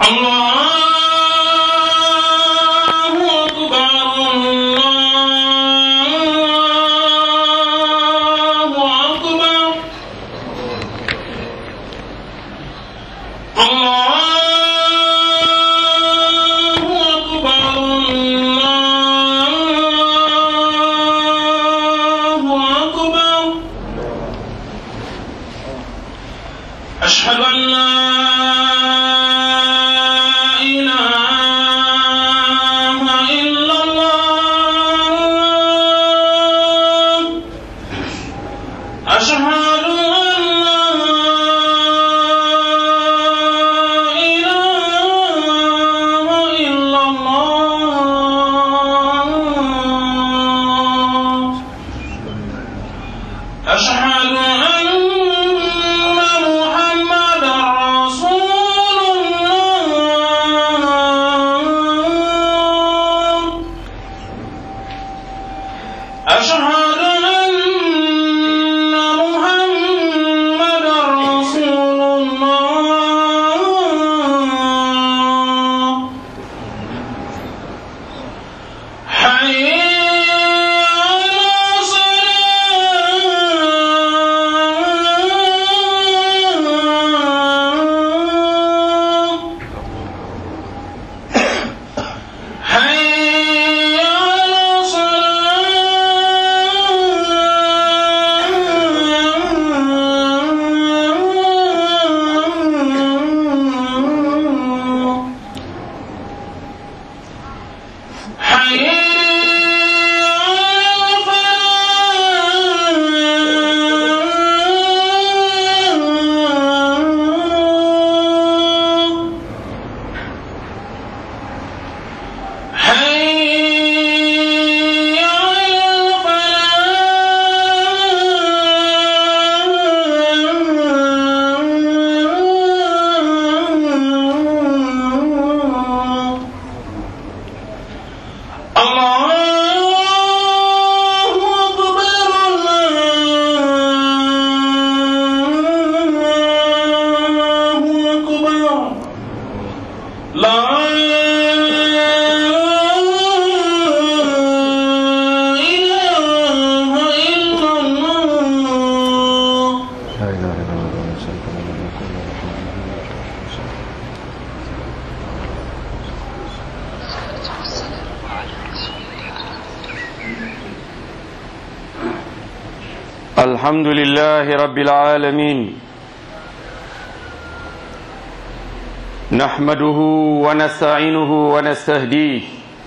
الله أكبر الله أكبر الله أكبر الله أكبر أشهد أن لا إله إلا الله أشهد أن لا إله إلا الله أشهد أن محمدا رسول الله أشهد أن محمدا رسول الله حي على الصلاة حي على الصلاة حي على الفلاح حي على الفلاح الله أكبر الله أكبر لا إله إلا الله لا إله إلا الله نسألك من الملك والرحمة الحمد لله رب العالمين نحمده ونستعينه ونستهديه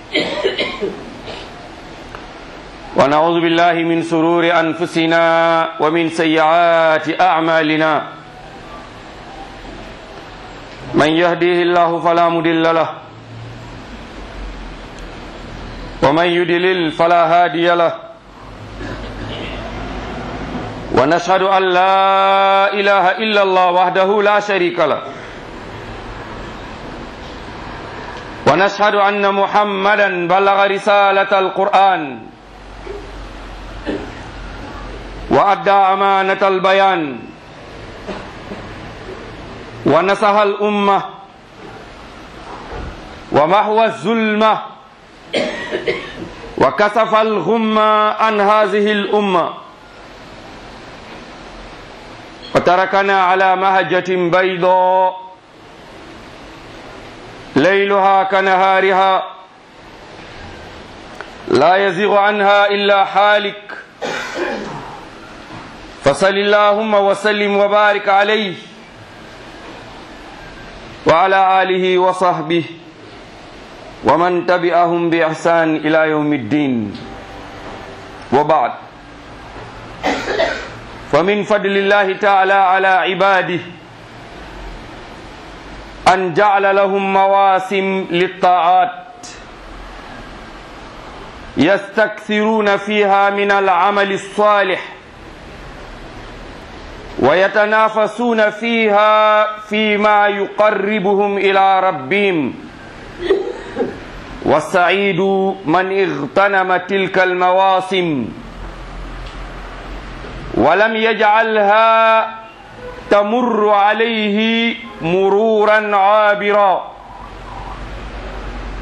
ونعوذ بالله من سرور أنفسنا ومن سيئات أعمالنا من يهديه الله فلا مضل له ومن يضلل فلا هادي له ونشهد أن لا إله إلا الله وحده لا شريك له ونشهد أن محمدا بلغ رسالة القرآن وأدى أمانة البيان ونصح الأمة ومحو الظلمة وكسف الغمة عن هذه الأمة وتركنا على مهجة بيضاء ليلها كنهارها لا يزيغ عنها إلا حالك فصل اللهم وسلم وبارك عليه وعلى آله وصحبه ومن تبعهم بإحسان إلى يوم الدين وبعد فمن فضل الله تعالى على عباده أن جعل لهم مواسم للطاعات يستكثرون فيها من العمل الصالح ويتنافسون فيها فيما يقربهم إلى ربهم والسعيد من اغتنم تلك المواسم ولم يجعلها تمر عليه مرورا عابرا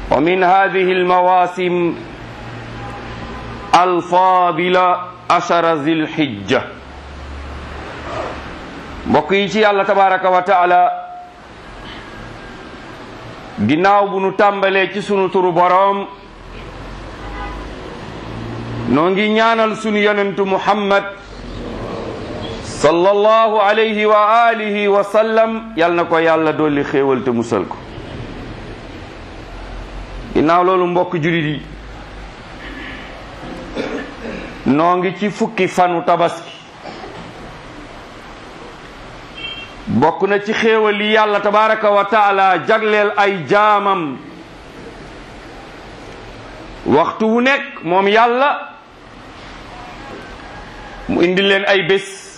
wa min hadihi almawasim alfadila ashara zilhijja mbokk yi ci yàlla tabaraka wa taala ginnaaw bu nu tàmbalee ci sunu turu boroom noo ngi ñaanal sunu yonentu muhammad sallallahu alayhi wa alihi wa sallam yal na ko yàlla dolli xéewal te musal ko ginnaaw loolu mbokk julit yi noo ngi ci fukki fanu tabaski bokk na ci xéewal yi yàlla tabaraka wa taala jagleel ay jaamam waxtu wu nekk moom yàlla mu indi leen ay bés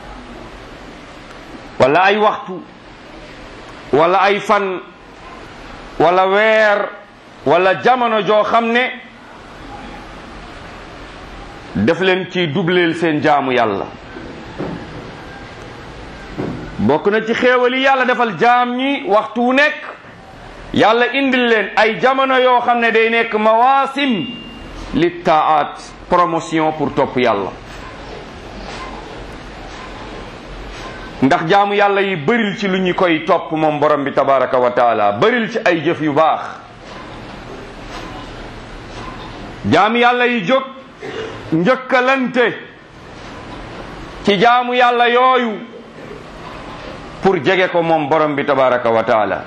wala ay waxtu wala ay fan wala weer wala jamono joo xam ne def leen ci dubleel seen jaamu yàlla bokk na ci xéewal yi yàlla defal jaam ñi waxtu wu nekk yàlla indil leen ay jamono yoo xam ne day nekk mawaasim li taat promotion pour topp yàlla ndax jaamu yàlla yi bëril ci lu ñu koy topp moom borom bi tabaraka wa taala bëril ci ay jëf yu baax jaamu yàlla yi jóg njëkkalante ci jaamu yàlla yooyu pour jege ko moom borom bi tabaraka wa taala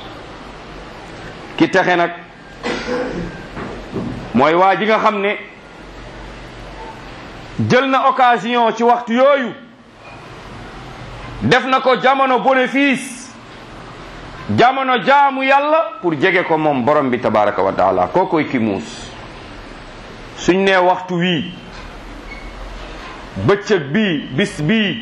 ki texe nag mooy waa ji nga xam ne jël na occasion ci waxtu yooyu def na ko jamono bénéfice jamono jaamu yàlla pour jege ko moom borom bi tabaraka wa taala kookoy ki muus suñ nee waxtu wii bëccëg bii bis bii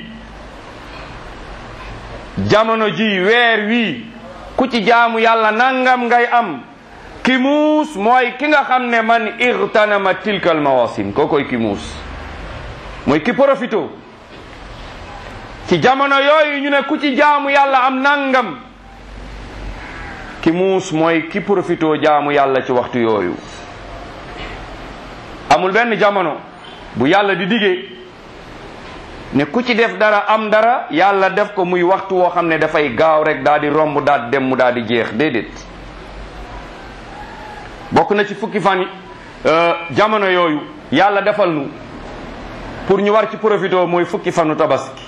jamono ji weer wii ku ci jaamu yàlla nangam ngay am ki muus mooy ki nga xam ne man irtanama tilkal mawasim kookoy ki muus mooy ki profito ci jamono yooyu ñu ne ku ci jaamu yàlla am nangam ki muus mooy ki profito jaamu yàlla ci waxtu yooyu amul benn jamono bu yàlla di diggee ne ku ci def dara am dara yàlla def ko muy waxtu woo xam ne dafay gaaw rek daal di romb daal di dem mu daal di jeex déedéet bokk na ci fukki fan jamono yooyu yàlla defal nu pour ñu war ci profito mooy fukki fanu tabaski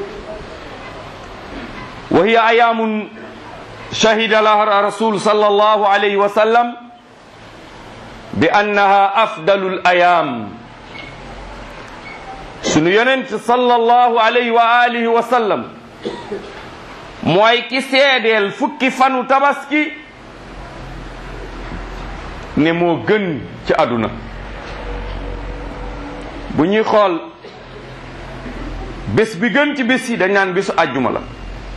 wa hiya ayaamun shahida laha rasul sallallahu alayhi wa sallam bi annaha afdalul ayaam sunu yonent sallallahu alayhi wa alihi wa sallam mooy ki seedeel fukki fanu tabaski ne moo gën ci àdduna bu ñuy xool bés bi gën ci bés yi dañ naan bésu àjjuma la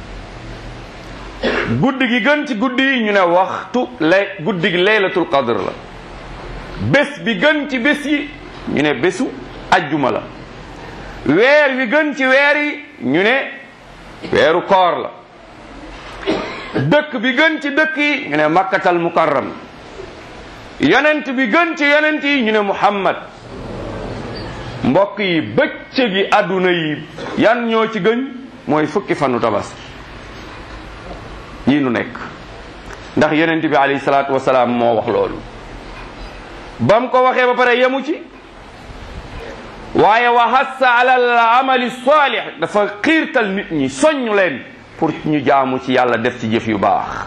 guddi gi gën ci guddi yi ñu ne waxtu lay guddi gi laylatul qadr la bés bi gën ci bés yi ñu ne bésu àjjuma la weer wi gën ci weer yi ñu ne weeru koor la dëkk bi gën ci dëkk yi ñu ne makkatal mukarram yonent bi gën ci yonent yi ñu ne muhammad mbokk yi bëccëg yi àdduna yi yan ñoo ci gën mooy fukki fanu tabaski yi nu nekk ndax yonent bi alayhi salaatu wasalaam moo wax loolu ba mu ko waxee ba pare yemu ci waaye wa hassa ala al amali salih dafa xiirtal nit ñi soññ leen pour ñu jaamu ci yàlla def ci jëf yu baax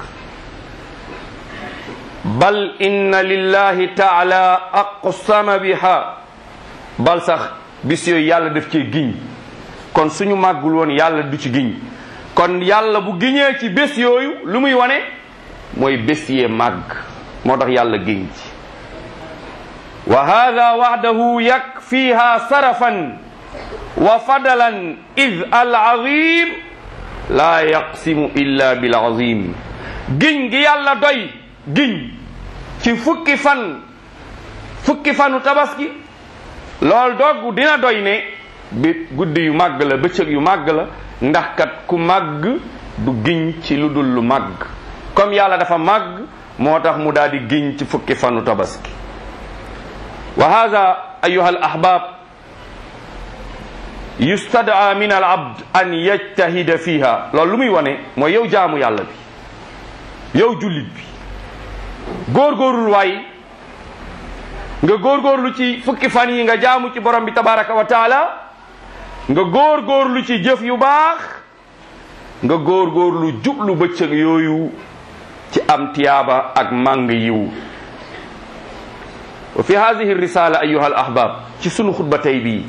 bal inna lillahi taala aqsama biha bal sax bis yooyu yàlla def ci giñ kon suñu màggul woon yàlla du ci giñ kon yàlla bu giñee ci bés yooyu lu muy wane mooy bés yee màgg moo tax yàlla giñ ci wa hada waxdahu yakfiha sarafan wa fadalan id al azim laa yaqsimu illa bil azim giñ gi yàlla doy giñ ci fukki fan fukki fanu tabaski lool dogg dina doy ne bi guddi yu màgg la bëccëg yu màgg la ndax kat ku màgg du giñ ci lu dul lu màgg comme yàlla dafa màgg moo tax mu daal di giñ ci fukki fanu tabaski wa hada ayuha al ahbab yustadaa min al abd an yajtahida fiha loolu lu muy wane mooy yow jaamu yàlla bi yow jullit bi góorgóorlul waay nga góorgóorlu ci fukki fan yi nga jaamu ci borom bi tabaraka wa taala nga góorgóorlu ci jëf yu baax nga góorgóorlu jublu bëccëg yooyu ci am tiyaaba ak màng yiw wa fi hadihi risala ayuha al ahbab ci sunu xutba tey bii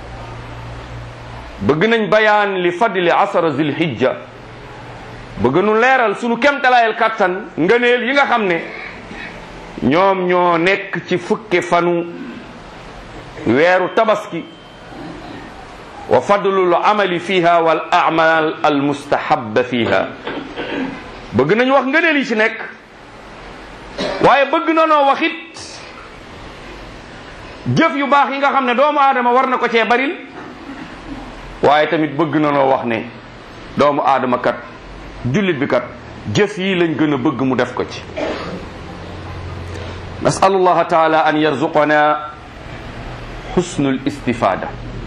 bëgg nañ bayaan li fadli asara zilhijja bëgg nu leeral sunu kemtalaayal kattan ngëneel yi nga xam ne ñoom ñoo nekk ci fukki fanu weeru tabaski wa fadlul amali fiha wal amal al mustahabba fiha bëgg nañ wax ngëneel yi ci nekk waaye bëgg na noo waxit jëf yu baax yi nga xam ne doomu aadama war na ko cee baril waaye tamit bëgg na noo wax ne doomu aadama kat jullit bi kat jëf yi lañ gën a bëgg mu def ko ci nasalu allaha taala an yarzuqana xusnu listifada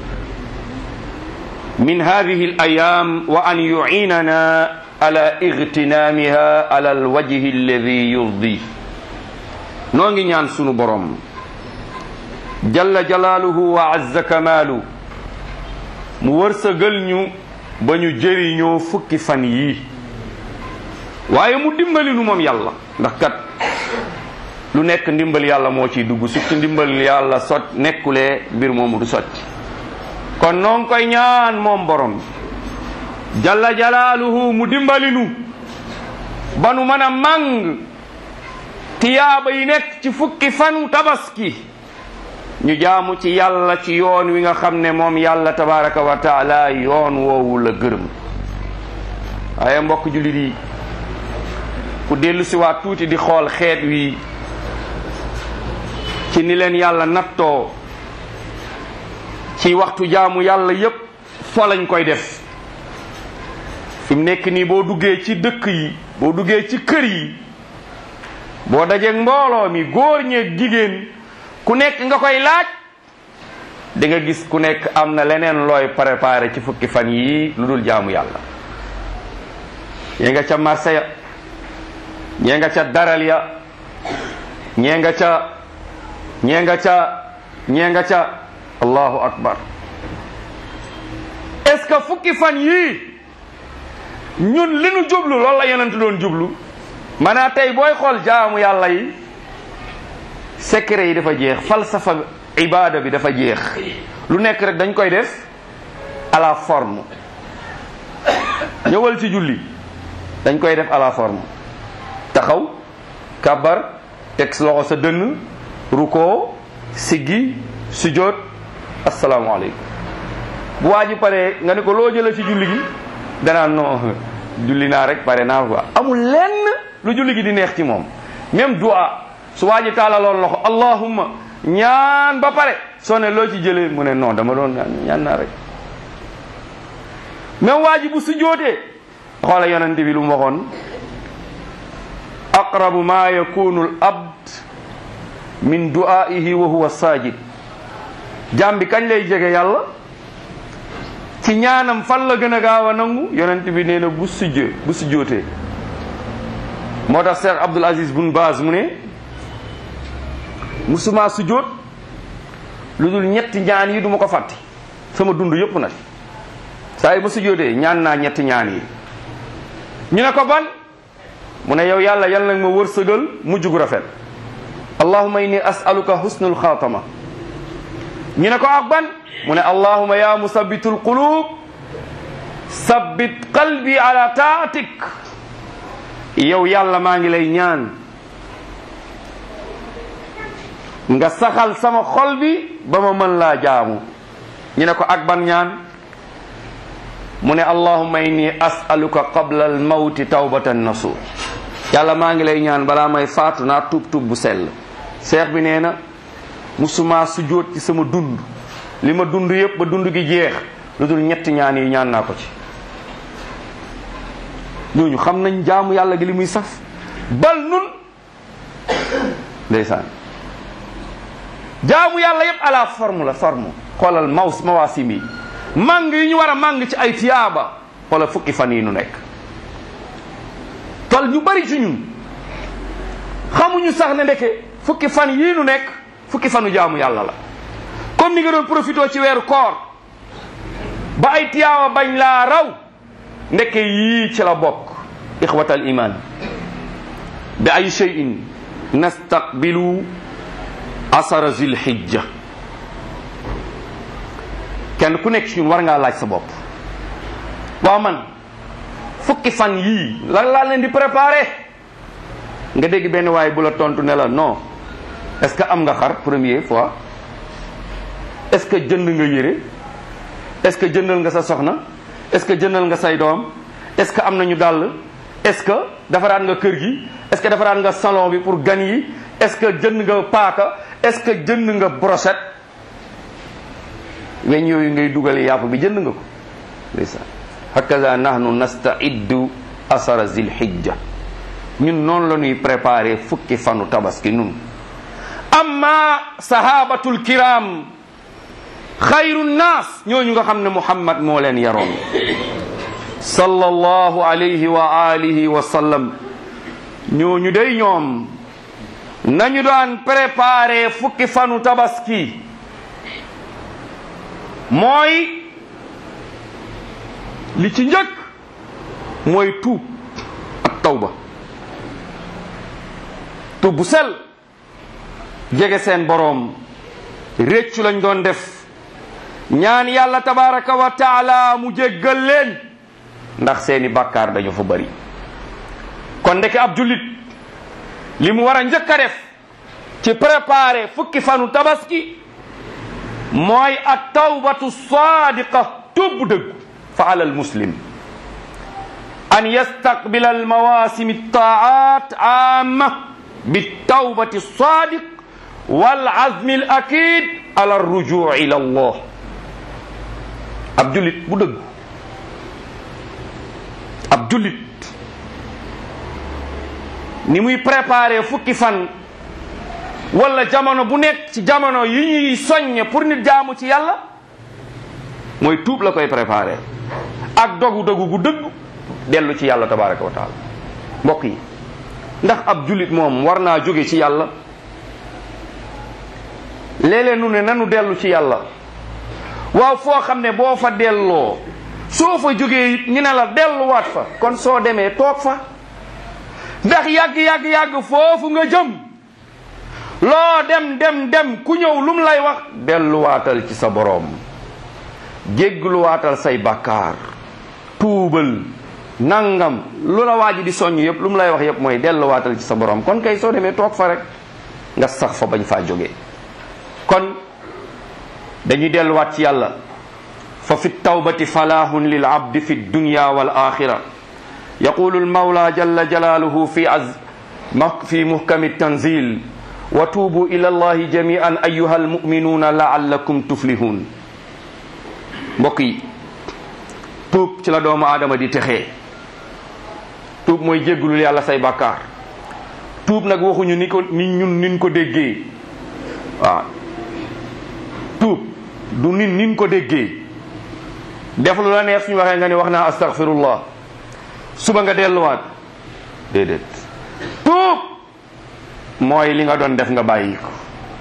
min hadihi alayam wa an yuinana ala igtinamiha ala alwajhi alladi yurdi noo ngi ñaan sunu borom jalla jalaaluhu wa azza kamaalu mu wërsëgal ñu ba ñu jëriñoo fukki fan yii waaye mu dimbali nu moom yàlla ndax kat lu nekk ndimbal yàlla moo ciy dugg surtout ndimbal yàlla sot nekkulee mbir moomu du sotti kon noo ngi koy ñaan moom borom jalla jalaaluhu mu dimbali nu ba nu mën a màng tiyaaba yi nekk ci fukki fanu tabaski ñu jaamu ci yàlla ci yoon wi nga xam ne moom yàlla tabaraka wa taala yoon woowu la gërëm waaye mbokk jullit yi ku dellu si waat tuuti di xool xeet wi ci ni leen yàlla nattoo ci waxtu jaamu yàlla yépp fo lañ koy def fi mu nekk nii boo duggee ci dëkk yi boo duggee ci kër yi boo dajeeg mbooloo mi góor ñeeg jigéen ku nekk nga koy laaj di nga gis ku nekk am na leneen looy préparé ci fukki fan yii lu dul jaamu yàlla ñee nga ca marché ya ñee nga ca daral ya ñee nga ca ñee nga ca ñee nga ca allahu akbar est-ce que fukki fan yii ñun li nu jublu loolu la yonent doon jublu maanaam tey booy xool jaamu yàlla yi secret yi dafa jeex falsafa ibada bi dafa jeex lu nekk rek dañ koy def à la forme ñëwal ci julli dañ koy def à la forme taxaw kabar teg loxo sa dënn ruko siggi sujjóot asalaamaaleykum bu waa ji paree nga ne ko loo jëlee ci julli gi danaa non julli naa rek pare naa quoi amul lenn lu julli gi di neex ci moom même dua su waa ji taalaloon loxo allahumma ñaan ba pare soo ne loo ci jëlee mu ne non dama doon ñaan naa rek même waa ji bu sujjóotee xoola yonente bi lu mu waxoon aqrabu ma yakunu al abd min du'aihi wa huwa sajid jaam bi kañ lay jege yàlla ci ñaanam fan la gën a gaaw a nangu yonent bi nee na bu sujjee bu sujjootee moo tax Cheikh Abdul Aziz bun Baaz mu ne musuma sujjoot lu dul ñetti ñaan yi duma ko fàtti sama dund yëpp nag saa yi ma sujjootee ñaan naa ñetti ñaan yi ñu ne ko ban mu ne yow yàlla yal nag ma wërsëgal mujj gu rafet allahuma inni as'aluka husnul xaatama ñu ne ko ak ban mu ne allahuma ya musabbitul qulub sabbit qalbi ala taatik yow yàlla maa ngi lay ñaan nga saxal sama xol bi ba ma mën laa jaamu ñu ne ko ak ban ñaan mu ne allahuma inni as'aluka qabla al mawti tawbatan nasuh yàlla maa ngi lay ñaan balaa may faatu naa tuub tuub bu sell seex bi nee na musuma sujjóot ci sama dund li ma dund yépp ba dund gi jeex lu dul ñetti ñaan yi ñaan naa ko ci ñooñu xam nañ jaamu yàlla gi li muy saf bal nun ndeysaan jaamu yàlla yépp ala forme la forme xoolal maws mawaasim yi màng yi ñu war a màng ci ay tiyaaba xoolal fukki fan yi nu nekk tol ñu bari ci ñun xamuñu sax ne ndeke fukki fan yii nu nekk fukki fanu jaamu yàlla la comme ni nga doon profité ci weeru koor ba ay tiyaaba bañ laa raw ndeke yii ci la bokk ixwatal iman bi ay cheyin nastaqbilu asara zilhijja kenn ku nekk ci ñun war ngaa laaj sa bopp waaw man fukki fan yii lan laa leen di préparé nga dégg benn waaye bu la tontu ne la non est-ce que am nga xar première fois est-ce que jënd nga yére est-ce que jëndal nga sa soxna est-ce que jëndal nga say doom est-ce que am nañu dàll est-ce que defaraat nga kër gi est-ce que defaraat nga salon bi pour gan yi est-ce que jënd nga paaka est-ce que jënd nga brochette weñ yooyu ngay dugale yàpp bi jënd nga ko ndeysaan hakaza nahnu nastaiddu asara zilhijja ñun noonu la ñuy préparé fukki fanu tabaski nun amma sahabatul kiram xayru nnaas ñooñu nga xam ne muhammad moo leen yaroon sallallahu alayhi wa alihi wa sallam ñooñu day ñoom nañu daan préparé fukki fanu tabaski mooy li ci njëkk mooy tuub ak tawba tuub bu sel jege seen boroom réccu lañ doon def ñaan yàlla tabaraka wa taala mu jéggal leen ndax seeni bàkkaar dañu fa bari kon ndeke ab jullit li mu war a njëkk a def ci préparer fukki fanu tabaski mooy at tawbatu sadiqa tuub bu dëgg fa ala al muslim an yastaqbila al mawasim altaat amma bitawbati sadiq wal azmi al akid ala rujuu ila allah ab jullit bu dëgg ab jullit ni muy préparer fukki fan wala jamono bu nekk ci jamono yi ñuy soññe pour nit jaamu ci yàlla mooy tuub la koy préparer ak dogu dogu gu dëgg dellu ci yàlla tabaraka wa taala mbokk yi ndax ab jullit moom war naa jóge ci yàlla léeg-léeg nu ne nanu dellu ci yàlla waaw foo xam ne boo fa delloo soo fa jógee it ñu ne la delluwaat fa kon soo demee toog fa ndax yàgg-yàgg-yàgg foofu nga jëm loo dem dem dem ku ñëw lum lay wax delluwaatal ci sa boroom jéggluwaatal say bakkaar tuubal nangam lu la waa ji di soññ yëpp lu mu lay wax yëpp mooy delluwaatal ci sa boroom kon kay soo demee toog fa rek nga sax fa bañ faa jógee kon dañuy delluwaat ci yàlla fa fi tawbati falahun lil abdi fi dunya wal axira yaqulu almawla jalla jalaluhu fi az fi muhkami tanzil wa tuubu ila allahi jamian ayuha almuminuna laallakum tuflihun mbokk yi tuub ci la doomu aadama di texee tuub mooy jéggulul yàlla say bàkkaar tuub nag waxuñu ni ko ni ñun nin ko déggee waaw tuub du nin nin ko déggee def lu la neex suñu waxee nga ni wax naa astaghfirullah suba nga delluwaat déedéet tuub mooy li nga doon def nga bàyyi ko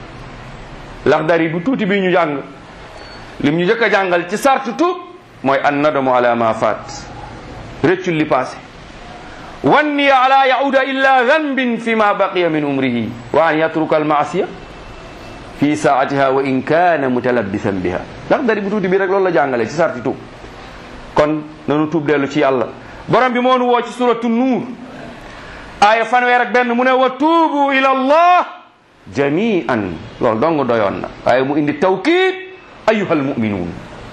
laxdari bu tuuti bi ñu jàng lim ñu njëkk a jàngal ci sartu tuub mooy an nadamu ala ma faat rëccul li passé wanni ala yauda illa zanbin fi ma baqiya min umrihi wa an yatruka al maasiya fi saatiha wa in kana mutalabbisan biha laxdari bu tuuti bi rek loolu la jàngale ci sarti tuub kon nanu tuub dellu ci yàlla borom bi moo nu woo ci suratu nuur aaya fanweer ak benn mu ne wa tuubu ila allah jamian loolu dong doyoon na waaye mu indi tawkiid ayuha almuminuun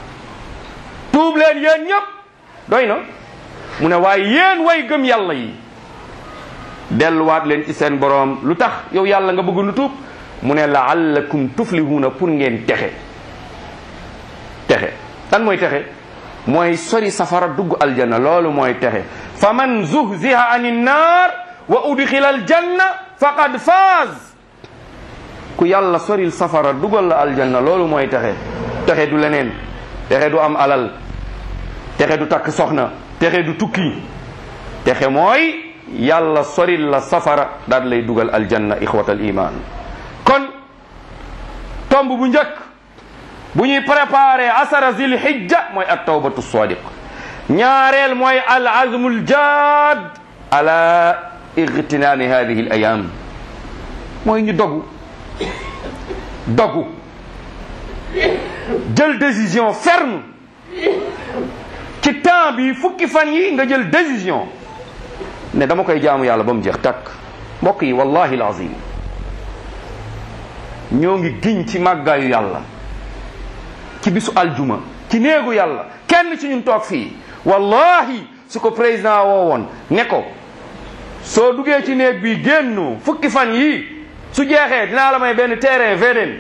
tuub leen yéen ñëpp doy na mu ne waaye yéen way gëm yàlla yi delluwaat leen ci seen boroom lu tax yow yàlla nga bëgg nu tuub mu ne laallakum tuflihuuna pour ngeen texe texe lan mooy texe mooy sori safara dugg aljanna loolu mooy texe fa man zuhziha ani nnaar wa udxila aljanna faqad faaz ku yàlla soril safara dugal la aljanna loolu mooy texe texe du leneen texe du am alal texe du takk soxna texe du tukki texe mooy yàlla soril la safara daal lay dugal aljanna ixwatal iman kon tomb bu njëkk bu ñuy préparé asara zil hijja mooy at tawbatu sadiq ñaareel mooy al azmul jaad ala igtinaami hadihi al ayam mooy ñu dogu dogu jël décision ferme ci temps bi fukki fan yi nga jël décision ne dama koy jaamu yàlla ba mu jeex takk mbokk yi wallahi alazim ñoo ngi giñ ci màggaayu yàlla ci bisu aljuma ci néegu yàlla kenn ci ñun toog fii wallahi su ko président woo woon ne ko soo duggee ci néeg bi génn fukki fan yi su jeexee dinaa la may benn terrain VDN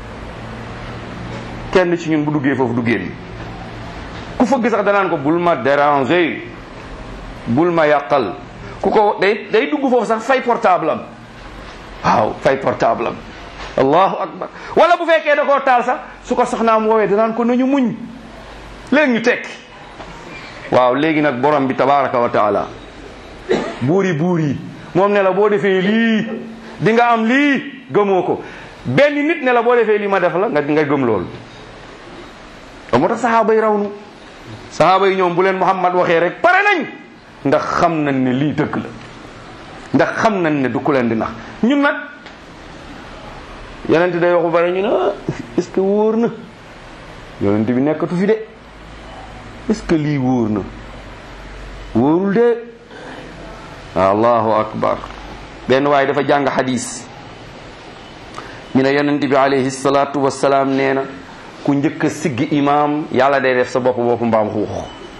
kenn ci ñun bu duggee foofu du génn ku fëgg sax danaan ko bul ma déranger bul ma yàqal ku ko day day dugg foofu sax fay portable am waaw fay portable am allahu akbar wala bu fekkee da koo taal sax su ko soxnaam woowee danaan ko nañu muñ léegi ñu tekki waaw léegi nag borom bi tabaraka wa taala buuri buur yi moom ne la boo defee lii di nga am lii gëmoo ko benn nit ne la boo defee lii ma def la nga nga gëm loolu moo tax saxaaba yi raw nu saxaaba yi ñoom bu leen Muhammad waxee rek pare nañ ndax xam nañ ne lii dëgg la ndax xam nañ ne du ku leen di nax ñun nag yonent day waxu bare ñu ne est-ce que wóor na yonent bi nekkatu fi de est-ce que lii wóor na wóorul de allahu akbar benn waaye dafa jàng xadis ñu ne yonent bi alayhi salaatu wassalaam nee na ku njëkk a siggi imaam yàlla day def sa bopp bopp mbaam xuux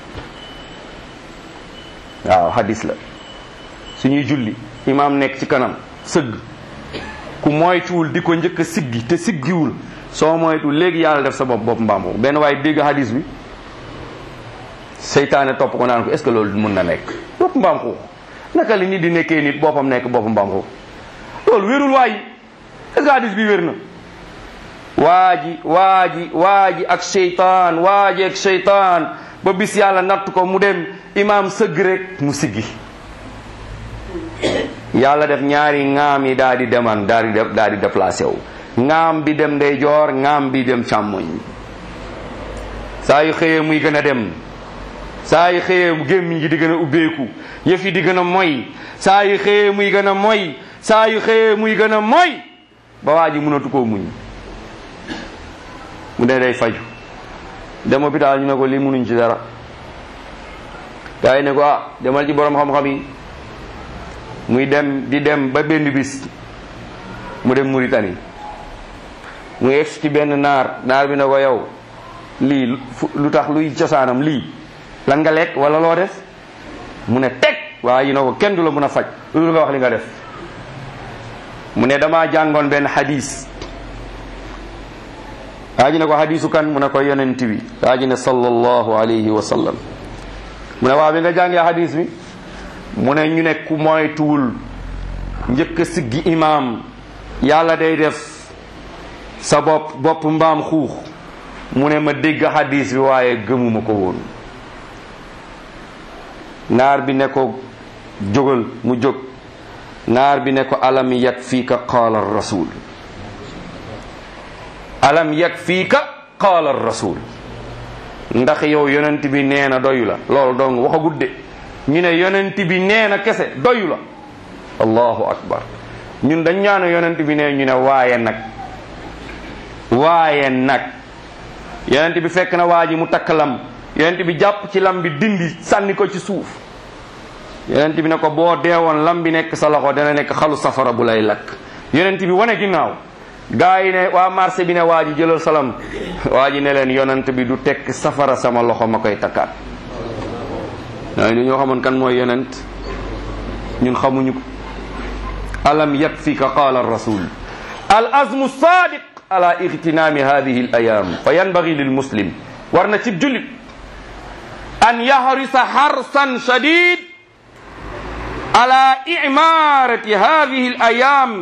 waaw xadis la suñuy julli imaam nekk ci kanam sëgg ku moytuwul di ko njëkk a siggi te siggiwul soo moytu léegi yàlla def sa bopp bopp mbaam xuux benn waaye dégg xadis bi seytaane topp ko naan ko est ce que loolu mun na nekk bopp mbaam xuux naka li nit di nekkee nit boppam nekk bopp mbaam xuux loolu wérul waay est ce que hadis bi wér na waa ji waa ji waa ji ak seytaan waa ji ak seytaan ba bis yàlla natt ko mu dem imaam sëgg rek mu siggi yàlla def ñaari ŋaam yi daal di deman daal di def daal di déplacé wu ŋaam bi dem ndeyjoor ŋaam bi dem càmmoñ saa yu xëyee muy gën a dem saa yu xëyee gémmiñ gi di gën a ubbeeku yëf yi di gën a moy saa yu xëyee muy gën a moy saa yu xëyee muy gën a moy ba waa ji mënatu koo muñ mu ne day faju dem hôpital ñu ne ko lii munuñ ci dara gars yi ne ko ah demal ci borom xam-xam yi muy dem di dem ba benn bis mu dem Mauritanie mu egsi ci benn naar naar bi ne ko yow lii lu tax luy cosaanam lii lan nga lekk wala loo def mu ne teg waa yi ne ko kenn du la mën a faj lu nga wax li nga def mu ne damaa jàngoon benn hadis waa ji ne ko hadisu kan mu ne ko yonent bi waa ji ne sallallahu alayhi wa sallam mu ne waa bi nga jàngee hadis bi mu ne ñu ne ku moytuwul njëkk a siggi imaam yàlla day def sa bopp bopp mbaam xuux mu ne ma dégg hadis bi waaye gëmuma ko woon naar bi ne ko jógal mu jóg naar bi ne ko alam yakfiika qaala rasul alam yakfiika qaala rasul ndax yow yonent bi nee na doyu la loolu dong waxagut de ñu ne yonent bi nee na kese doyu la allahu akbar ñun dañ ñaano yonent bi nee ñu ne waaye nag waaye nag yonent bi fekk na waa ji mu takk lam yonent bi jàpp ci lam bi dindi sànni ko ci suuf yonent bi ne ko boo deewoon lam bi nekk sa loxo dana nekk xalu safara bu lay lakk yonent bi wane ginnaaw gaa yi ne waa marché bi ne waa ji jëlal salam waa ji ne leen yonent bi du tekk safara sama loxo ma koy takkaat waaye ni ñoo xamoon kan mooy yonent ñun xamuñu ko alam yakfika qaala rasul al azmu sadiq ala igtinaami hadihi al ayam fa yanbagi lil muslim war na cib jullit an yahrisa harsan shadid ala imarati hadihi al ayam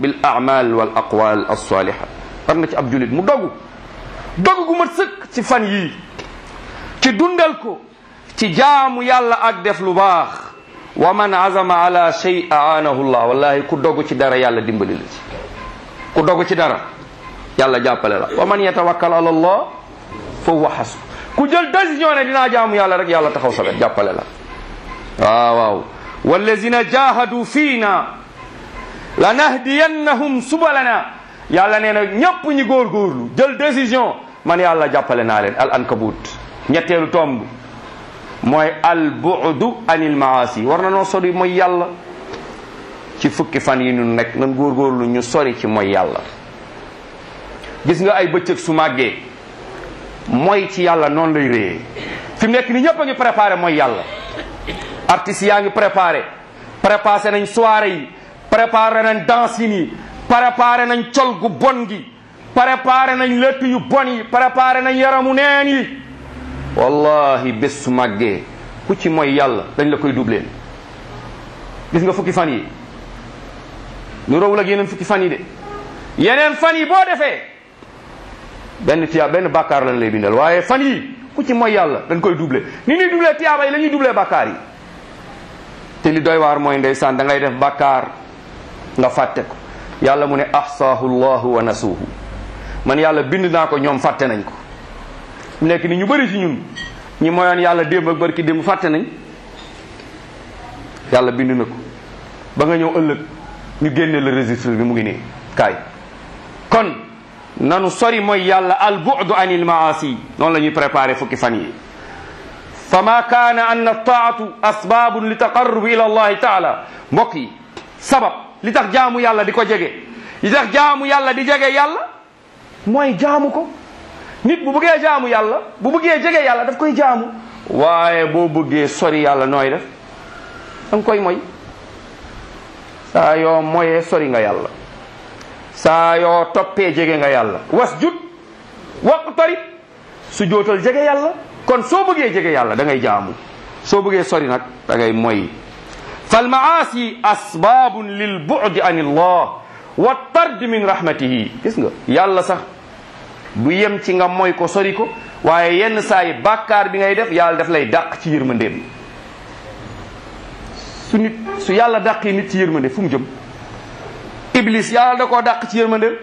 bil amal wal aqwal alsaliha war na ci ab julit mu dogu dogu gu mat sëkk ci fan yii ci dundal ko ci jaamu yàlla ak def lu baax wa man azama ala shay aanahu llah wallahi ku dogu ci dara yàlla dimbali la ci ku dogu ci dara yàlla jàppale la wa man yatawakkal ala allah fa huwa hasbu ku jël décision ne dinaa jaamu yàlla rek yàlla taxaw sa wet jàppale la waaw waaw wallazina jahadu fiina lanahdiyannahum subalana yàlla nee na ñépp ñi góorgóorlu jël décision man yàlla jàppale naa leen al ankabut ñetteelu tomb mooy al bu'du anil maasi war na noo sori mooy yàlla ci fukki fan yi ñu nekk nan góorgóorlu ñu sori ci mooy yàlla gis nga ay bëccëg su màggee mooy ci yàlla noonu lay réyee fi mu nekk ni ñëpp a ngi préparé mooy yàlla artistes yaa ngi préparé préparé nañ soirée yi préparé nañ danse yi préparé nañ col gu bon gi préparé nañ lëtt yu bon yi préparé nañ yaramu neen yi wallahi bés su màggee ku ci mooy yàlla dañ la koy dubleen gis nga fukki fan yi nu rawul ak yeneen fukki fan yi de yeneen fan yi boo defee benn tiya benn bàkkaar lañ lay bindal waaye fan yi ku ci mooy yàlla dañ koy doublé ni ñuy doublé tiyaaba yi la ñuy doublé bàkkaar yi te li doy waar mooy ndeysaan da ngay def bàkkaar nga fàtte ko yàlla mu ne ahsaahu llahu wa nasuuhu man yàlla bind naa ko ñoom fàtte nañ ko mu nekk ni ñu bëri ci ñun ñi moyoon yàlla démb ak barki démb fàtte nañ yàlla bind na ko ba nga ñëw ëllëg ñu génne le registre bi mu ngi nii kaay kon nanu sori mooy yàlla al bu'du anil maasi noonu la ñuy préparé fukki fan yi fa ma kaana an taatu asbabun li taqarrubi ila allahi taala mbokk yi sabab li tax jaamu yàlla di ko jege li tax jaamu yàlla di jege yàlla mooy jaamu ko nit bu bëggee jaamu yàlla bu bëggee jege yàlla daf koy jaamu waaye boo bëggee sori yàlla nooy def danga koy moy saa yoo moyee sori nga yàlla saa yoo toppee jege nga yàlla wasjud waqtarib su jootal jege yàlla kon soo bëggee jege yàlla da ngay jaamu soo bëggee sori nag da ngay moy fal maasi asbabun lil bu'di an illah wa tard min rahmatihi gis nga yàlla sax du yem ci nga moy ko sori ko waaye yenn saa yi bàkkaar bi ngay def yàlla daf lay dàq ci yërmandeem su nit su yàlla dàqee nit ci yërmande fu mu jëm iblis yàlla da koo dàq ci yërmandeem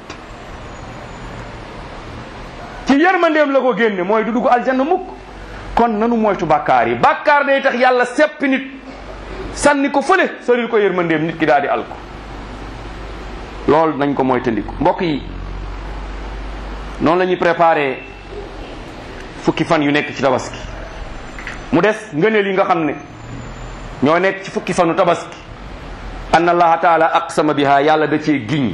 ci yërmandeem la ko génne mooy du dugg aljanna mukk kon nanu moytu bàkkaar yi bàkkaar day tax yàlla seppi nit sànni ko fële soril ko yërmandeem nit ki daal di alko loolu nañ ko moytandiku mbokk yi noonu la ñuy préparé fukki fan yu nekk ci tabaski mu des ngëneel yi nga xam ne ñoo nekk ci fukki fanu tabaski anna allaha taala aqsama biha yàlla da cee giñ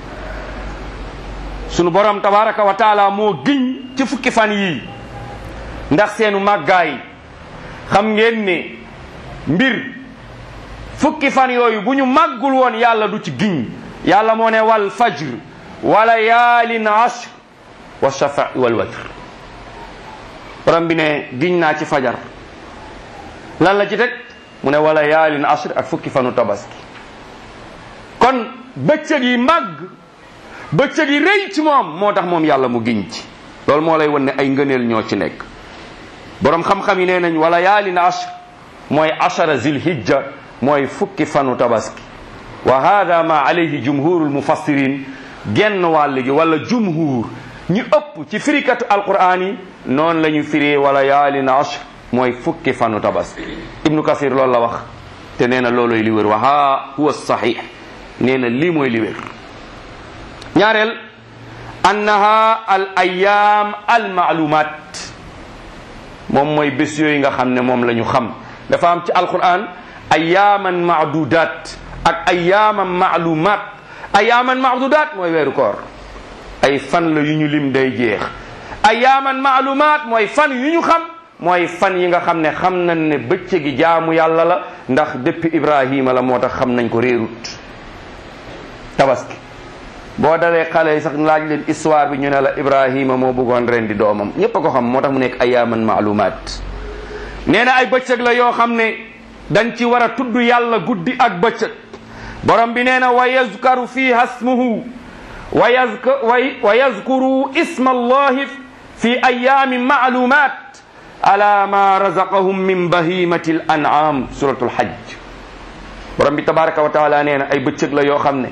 sunu borom tabaraka wa taala moo giñ ci fukki fan yii ndax seenu màggaay xam ngeen ne mbir fukki fan yooyu bu ñu màggul woon yàlla du ci giñ yàlla moo ne wal fajr wala yaalin ashr wa shafa wal watr borom bi ne giñ naa ci fajar lan la ci teg mu ne wala yaalin ashr ak fukki fanu tabaski kon bëccëg yi màgg bëccëg yi rëy ci moom moo tax moom yàlla mu giñ ci loolu moo lay won ne ay ngëneel ñoo ci nekk borom xam-xam yi nee nañ wala yaalin ashr mooy ashara zilhijja mooy fukki fanu tabaski wa hada ma alayhi jumhurul mufassirin genn wàll gi wala jumhur ñu ëpp ci firikatu alquran yi noonu la ñu firee wala yaalin ashr mooy fukki fanu tabaski ibnu kasir loolu la wax te nee na looloy li wér wa ha huwa sahih nee na lii mooy li wér ñaareel annaha al ayam al maalumat moom mooy bés yooyu nga xam ne moom la ñu xam dafa am ci alquran ayaman maadudat ak ayaman maalumat ayaman maadudat mooy weeru koor ay fan la yu ñu lim day jeex ayaman maalumat mooy fan yu ñu xam mooy fan yi nga xam ne xam nañ ne bëccëgi jaamu yàlla la ndax depuis ibrahima la moo tax xam nañ ko réerut tabaski boo dalee xale yi sax laaj leen histoire bi ñu ne la ibrahima moo bëggoon ren di doomam ñépp a ko xam moo tax mu nekk ayaman maalumat nee na ay bëccëg la yoo xam ne dañ ci war a tudd yàlla guddi ak bëccëg borom bi nee na wa yazkaru fiha smuhu wa yazk- wa- wa yazkuru isma allahi fi ayamin maalumat ala ma razaqahum min bahimati l an'am suratul hajj borom bi tabaraka wa taala nee na ay bëccëg la yoo xam ne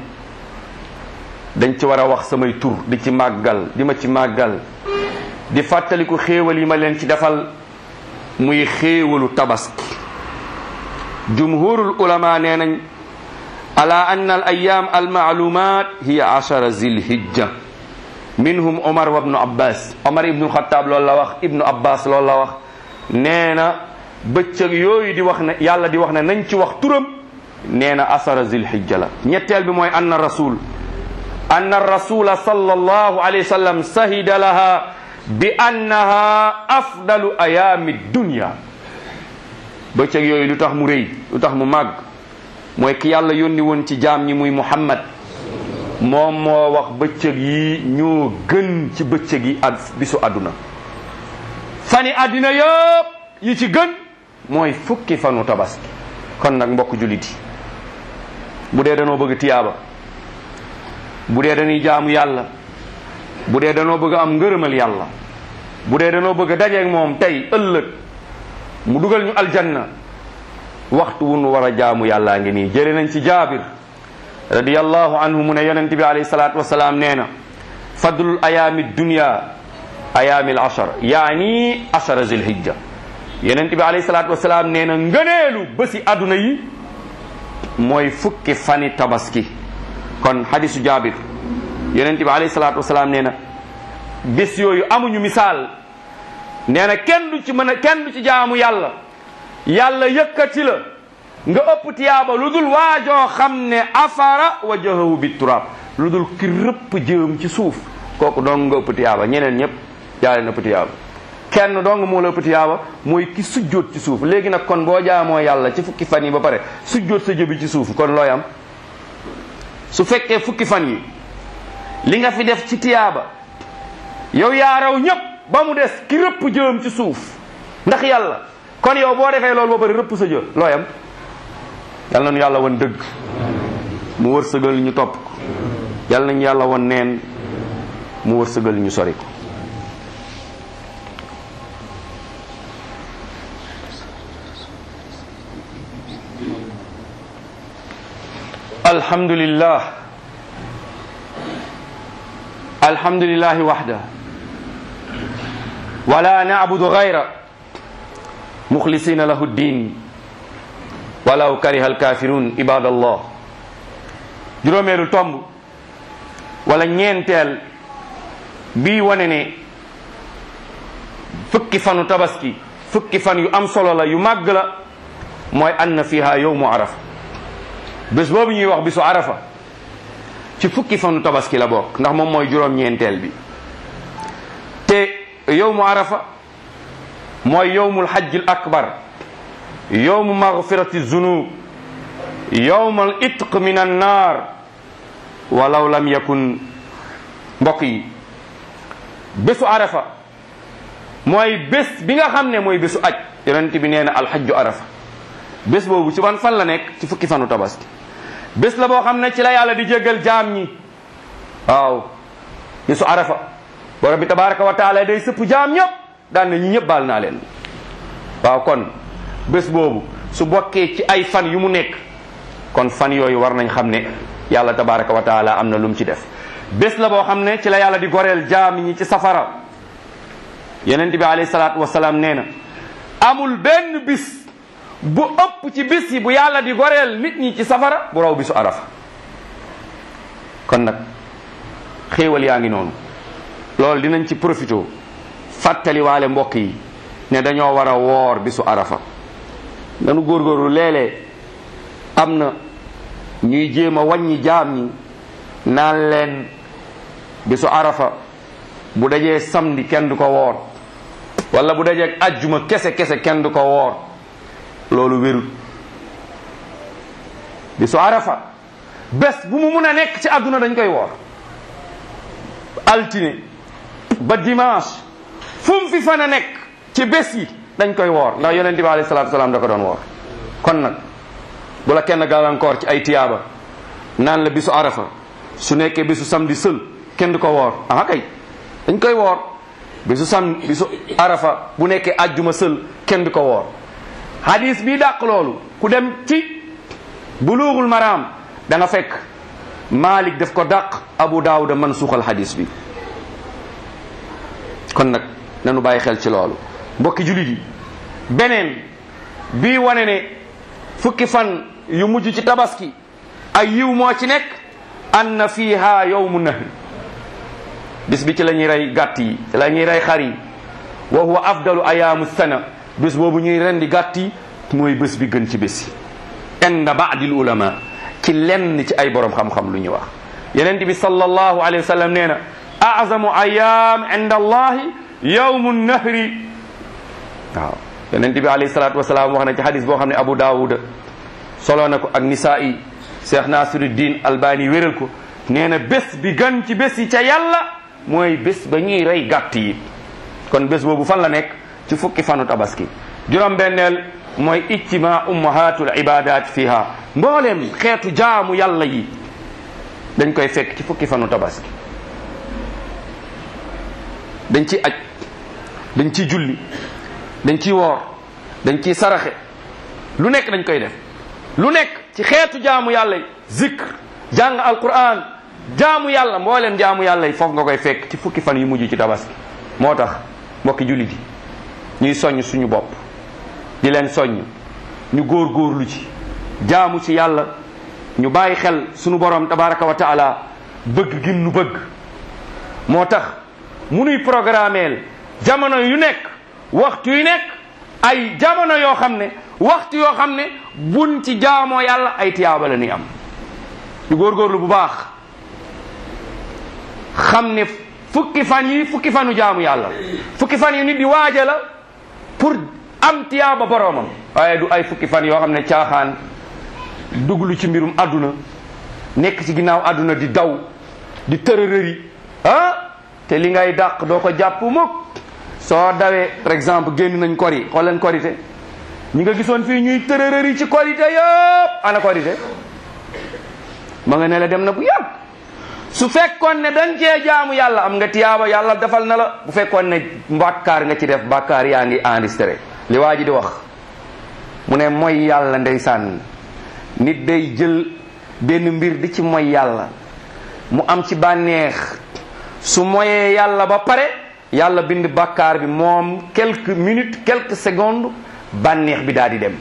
dañ ci war a wax samay tur di ci màggal di ma ci màggal di fàttaliku xéewal yi ma leen ci defal muy xéewalu tabaski jumhurul ulama nee nañ ala anna al ayam al maalumat hiya ashara zilhijja minhum omar wa ibnu abbas omar ibnu xataab loolu la wax ibnu abbas loolu la wax nee na bëccëg yooyu di wax ne yàlla di wax ne nañ ci wax turam nee na asara zilhijja la ñetteel bi mooy anna rasul anna rasula sallallahu alayhi wa sallam sahida laha bi annaha afdalu ayaami dunya bëccëg yooyu lu tax mu rëy lu tax mu màgg mooy ki yàlla yónni woon ci jaam ñi muy muhammad moom moo wax bëccëg yi ñoo gën ci bëccëg yi ad bisu àdduna fani àddina yëpp yi ci gën mooy fukki fanu tabaski kon nag mbokk jullit yi bu dee danoo bëgg tiyaaba bu dee dañuy jaamu yàlla bu dee danoo bëgg am ngërëmal yàlla bu dee danoo bëgg dajeeg moom tey ëllëg mu dugal ñu aljanna waxtu wu nu war a jaamu yàllaa ngi nii jële nañ ci jaabir radiyallahu anhu mu ne yonent bi alayhi salaatu wasalaam nee na fadlul ayaami dunya ayaami al ashar yaani ashara zilhijja yonent bi alayhi salaatu wasalaam nee na ngëneelu bési àdduna yi mooy fukki fani tabaski kon hadisu jaabir yonent bi alayhi salaatu wasalaam nee na bés yooyu amuñu misaal nee na kenn du ci mën a kenn du ci jaamu yàlla yàlla yëkkati la nga ëpp tiyaaba lu dul waajoo xam ne afara wajahahu bi turab lu dul ki rëpp jëm ci suuf kooku dong nga ëpp tiyaaba ñeneen ñëpp jaale na ëpp tiyaaba kenn dong moo la ëpp tiyaaba mooy ki sujjóot ci suuf léegi nag kon boo jaamoo yàlla ci fukki fan yi ba pare sujjóot sa jëbi ci suuf kon looy am su fekkee fukki fan yi li nga fi def ci tiyaaba yow yaa raw ñëpp ba mu des ki rëpp jëm ci suuf ndax yàlla kon yow boo defee loolu ba pare rëpp sa jë looy am yal nañu yàlla won dëgg mu wërsëgal ñu topp ko yal nañu yàlla won neen mu wërsëgal ñu sori ko alhamdulillah alhamdulillahi waxda wala na'budu gayra muxlisina lahu ddin walaw kariha alkafirun ibadallah juróomeelu tomb wala ñeenteel bii wane ne fukki fanu tabaski fukki fan yu am solo la yu màgg la mooy anna fiha yowmu arafa bés boobu ñuy wax bisu arafa ci fukki fanu tabaski la bokk ndax moom mooy juróom-ñeenteel bi te yowmu arafa mooy yowmul hajjil akbar yowmu magfirati zunub yowmal itq min annar walaw lam yakun mbokk yi bésu arafa mooy bés bi nga xam ne mooy bésu aj yonent bi nee na alxajju arafa bés boobu ci ban fan la nekk ci fukki fanu tabaski bés la boo xam ne ci la yàlla di jéggal jaam ñi waaw bésu arafa borom bi tabaraka wa taala day sëpp jaam ñëpp daan na ñi ñëpp baal naa leen waaw kon bés boobu su bokkee ci ay fan yu mu nekk kon fan yooyu war nañ xam ne yàlla tabaraka wa taala am na lu mu ci def bés la boo xam ne ci la yàlla di goreel jaam ñi ci safara yonent bi alayhi salaatu wasalaam nee na amul benn bis bu ëpp ci bis yi bu yàlla di goreel nit ñi ci safara bu raw bisu arafa kon nag xéewal yaa ngi noonu loolu dinañ ci profité fàttali waale mbokk yi ne dañoo war a woor bisu arafa nanu góorgóorlu léeg-léeg am na ñuy jéem a wàññi jaam ñi naan leen bisu arafa bu dajee samedi kenn du ko woor wala bu dajee ajjuma kese kese kenn du ko woor loolu wérul bisu arafa bés bu mu mun a nekk ci àdduna dañ koy woor altine ba dimanche fu mu fi fan a nekk ci bés yi dañ koy woor ndax yonent bi alayhi salaatu salaam da ko doon woor kon nag bu la kenn gàllankoor ci ay tiyaaba naan la bisu arafa su nekkee bisu samedi sël kenn du ko woor ah kay dañ koy woor bisu sam bisu arafa bu nekkee ajjuma sël kenn du ko woor hadis bi dàq loolu ku dem ci buluugul maraam da nga fekk Malik daf ko dàq Abu Daawuda man suuxal hadis bi kon nag nanu bàyyi xel ci loolu mbokki julit yi beneen bii wane ne fukki fan yu mujj ci tabaski ay yiw moo ci nekk anna fiha yawmu nahri bis bi ci la ñuy rey gàtt yi ci la ñuy rey xar yi wa huwa afdalu ayaamu sana bés boobu ñuy rendi gàtt yi mooy bés bi gën ci bés yi inda baadil ulama ci lenn ci ay borom xam-xam lu ñu wax yenent bi sallallahu alayhi wa sallam nee na azamu ayaam inda allahi yawmu nahri waaw yenent bi alayhi salatu wasalaam wax na ci hadis boo xam ne abu daawuda solo na ko ak nisaa'i cheikh nasiruddin albani wéral ko nee na bés bi gën ci bés yi ca yàlla mooy bés ba ñuy rey gàtt yi kon bés boobu fan la nekk ci fukki fanu tabaski juróom benneel mooy ijtima ummahatul ibadat fiha mbooleem xeetu jaamu yàlla yi dañ koy fekk ci fukki fanu tabaski dañ ciy aj dañ ciy julli dañ ciy woor dañ ciy saraxe lu nekk dañ koy def lu nekk ci xeetu jaamu yàlla yi zikr jàng alquran jaamu yàlla mbooleem jaamu yàlla yi foofu nga koy fekk ci fukki fan yu mujj ci tabaski moo tax mbokki jullit yi ñuy soññ suñu bopp di leen soññ ñu góor góorlu ci jaamu ci yàlla ñu bàyyi xel suñu borom tabaraka wa taala bëgg gim nu bëgg moo tax mu nuy programmeel jamono yu nekk waxtu yu nekk ay jamono yoo xam ne waxtu yoo xam ne buñ ci jaamoo yàlla ay tiyaaba la ni am ñu góorgóorlu bu baax xam ne fukki fan yi fukki fanu jaamu yàlla fukki fan yi nit di waaja la pour am tiyaaba boroomam waaye du ay fukki fan yoo xam ne caaxaan duglu ci mbirum àdduna nekk ci ginnaaw àdduna di daw di tërërëri ah te li ngay dàq doo ko jàpp mukk soo dawee par exemple génn nañ kori xool leen korité ñi nga gisoon fii ñuy tërërëri ci korité yëpp ana korité ma nga ne la dem na bu yàgg su fekkoon ne dañ cee jaamu yàlla am nga tiyaaba yàlla defal na la bu fekkoon ne bàkkaar nga ci def bàkkaar yaa ngi enregistré li waa ji di wax mu ne mooy yàlla ndeysaan nit day jël benn mbir di ci mooy yàlla mu am ci bànneex su moyee yàlla ba pare yàlla bind bàkkaar bi moom quelques minutes quelques secondes bànneex bi daal di dem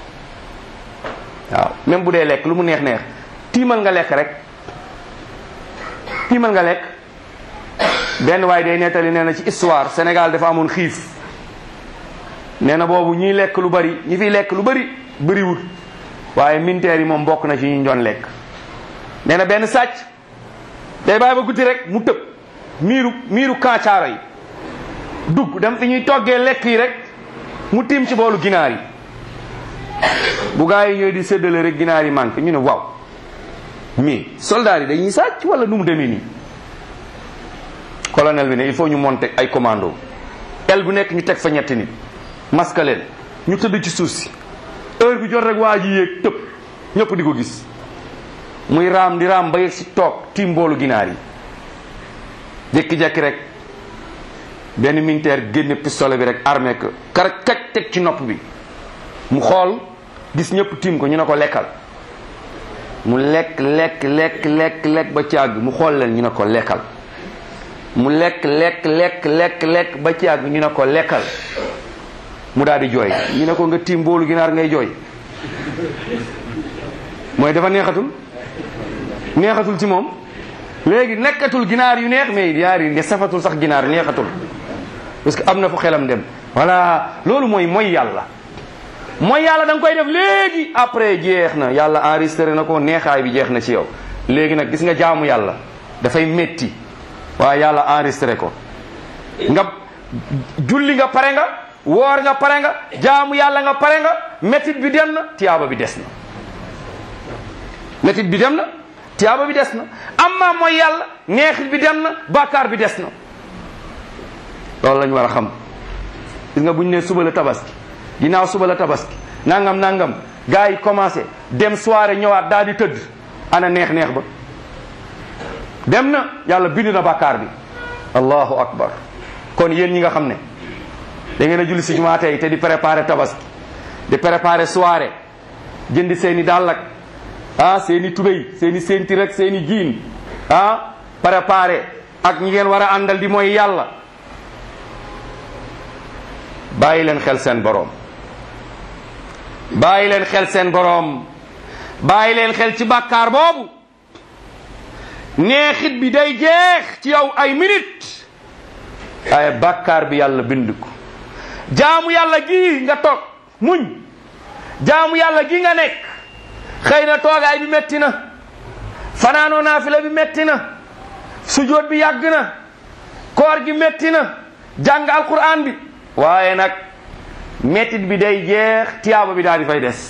waaw même bu dee lekk lu mu neex neex tiimal nga lekk rek tiimal nga lekk benn waaye day nettali nee na ci histoire Sénégal dafa amoon xiif nee na boobu ñiy lekk lu bari ñi fiy lekk lu bari bëriwul waaye militaire yi moom bokk na ci ñu doon lekk nee na benn sàcc day bàyyi ba guddi rek mu tëb miiru miiru kancaaro yi dugg dem fi ñuy toggee lekk yi rek mu tiim ci boolu ginaar yi bu gaa yi ñooy di séddale rek ginaar yi manqué ñu ne waaw mais soldats yi dañuy sàcc wala nu mu demee nii colonel bi ne il faut ñu monter ay commando el bu nekk ñu teg fa ñetti nit masque leen ñu tëdd ci suuf si heure bi jot rek waa ji yéeg tëb ñëpp di ko gis muy raam di raam ba yegg si toog tiim boolu ginaar yi jékki-jékki rek benn militaire génne pistolet bi rek armé ko kar kaj teg ci nopp bi mu xool gis ñëpp tiim ko ñu ne ko lekkal mu lekk lekk lekk lekk lekk ba ci àgg mu xool leen ñu ne ko lekkal mu lekk lekk lekk lekk lekk ba ci àgg ñu ne ko lekkal mu daal di jooy ñu ne ko nga tiim boolu ginaar ngay jooy mooy dafa neexatul neexatul ci moom léegi nekkatul ginaar yu neex mais ginaar yi ne safatul sax ginaar neexatul parce que am na fu xelam dem voilà loolu mooy mooy yàlla mooy yàlla da nga koy def léegi après jeex na yàlla enregistré na ko neexaay bi jeex na ci yow léegi nag gis nga jaamu yàlla dafay metti waaye yàlla enregistré ko nga julli nga pare nga woor nga pare nga jaamu yàlla nga pare nga métit bi dem na tiyaaba bi des na métit bi dem na tiyaaba bi des na amma mooy yàlla neexit bi dem na bàkkaar bi des na loolu lañu war a xam gis nga bu ñu nee suba la tabaski ginnaaw suba la tabaski nangam nangam gars yi commencé dem soirée ñëwaat daal di tëdd ana neex neex ba dem na yàlla bind na bàkkaar bi allahu akbar kon yéen ñi nga xam ne da ngeen a julli si jumaa tey te di préparer tabaski di préparer soirée jëndi seeni dàll ak ah seeni tubéy seeni sentir ak seeni jiin ah préparer ak ñi ngeen war a àndal di mooy yàlla bàyyi leen xel seen boroom bàyyi leen xel seen boroom bàyyi leen xel ci bàkkaar boobu neexit bi day jeex ci yow ay minute waaye bàkkaar bi yàlla bind ko jaamu yàlla gii nga toog muñ jaamu yàlla gii nga nekk xëy na toogaay bi metti na fanaanoo naafila bi metti na sujoot bi yàgg na koor gi metti na jàng alquran bi waaye nag mettit bi day jeex tiyaaba bi daal di fay des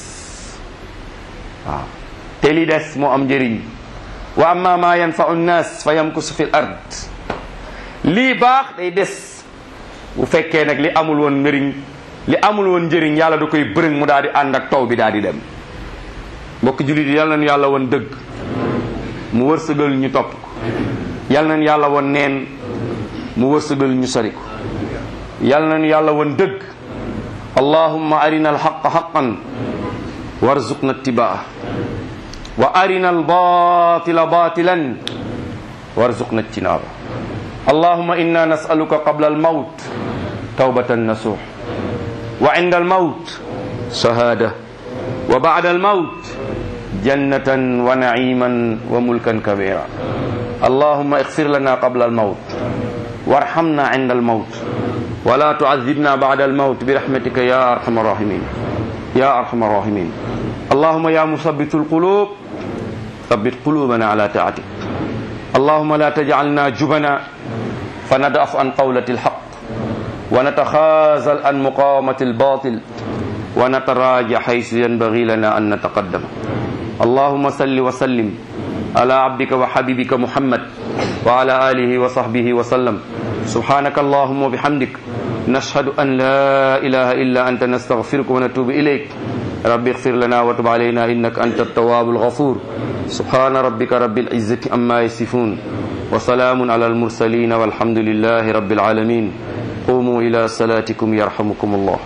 waaw te li des moo am njëriñ wa amma ma yanfau nnas fa yamkusu fi l ard lii baax day des bu fekkee nag li amul woon njëriñ li amul woon njëriñ yàlla da koy bërëng mu daal di ànd ak taw bi daal di dem mbokk jullit yi yal nañu yàlla woon dëgg mu wërsëgal ñu topp ko yal nañu yàlla woon neen mu wërsëgal ñu sori ko yal nañu yàlla woon dëgg allahumma arina alxaqa xaqan warzuqna ittibaa wa arina albatila batilan warzuqna ijtinaaba allahumma inna nasaluka qabla almawt tawbatan nasuh wa inda almawt shahada wa ba'da almawt jannatan wa na'iman wa mulkan kabira allahumma ighfir lana qabla almawt warhamna inda almawt ولا تعذبنا بعد الموت برحمتك يا ارحم الراحمين يا ارحم الراحمين اللهم يا مثبت القلوب ثبت قلوبنا على طاعتك اللهم لا تجعلنا جبنا فندأف عن قولة الحق ونتخاذل عن مقاومة الباطل ونتراجع حيث ينبغي لنا أن نتقدم اللهم صل وسلم على عبدك وحبيبك محمد وعلى آله وصحبه وسلم سبحانك اللهم وبحمدك نشهد أن لا إله إلا أنت نستغفرك ونتوب إليك رب اغفر لنا وتب علينا إنك أنت التواب الغفور سبحان ربك رب العزة أما يصفون وسلام على المرسلين والحمد لله رب العالمين قوموا إلى صلاتكم يرحمكم الله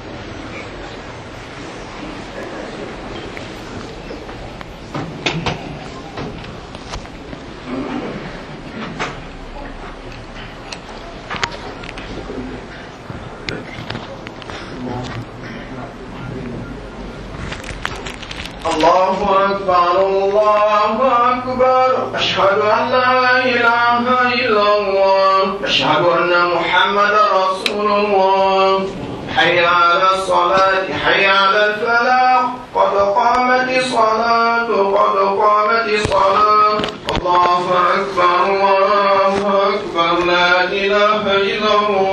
الله أكبر الله أكبر أشهد أن لا إله إلا الله أشهد أن محمد رسول الله حي على الصلاة حي على الفلاح قد قامت الصلاة قد قامت الصلاة الله أكبر الله أكبر لا إله إلا الله